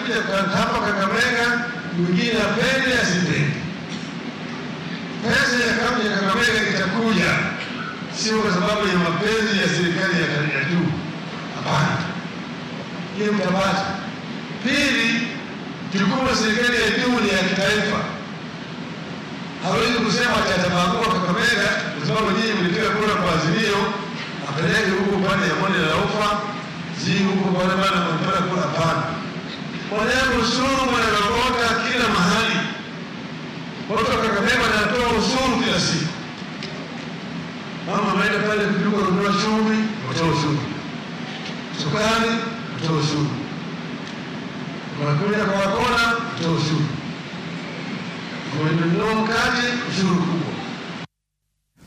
atakuja hapa Kakamega, mwingine apende asipende. Pesa ya kaunti ya Kakamega itakuja, sio kwa sababu ya mapenzi ya serikali ya ya juu. Hapana, hiyo mtabata. Pili, jukumu la serikali ya juu ni ya kitaifa. Hawezi kusema ati atabagua Kakamega kwa sababu nyinyi mlipiga kura kwa Azimio, apeleke huko pande ya bonde la ufa zi huko pale bana mpaka kura. Hapana, wanaweka ushuru wanarogota kila mahali. Watu wa Kakamega wanatoa ushuru kila siku. Mama ameenda pale kuduka kununua chumvi, watoa ushuru, sukari, watoa ushuru, unakuja kwa wakona, watoa ushuru, umenunua mkate, ushuru kubwa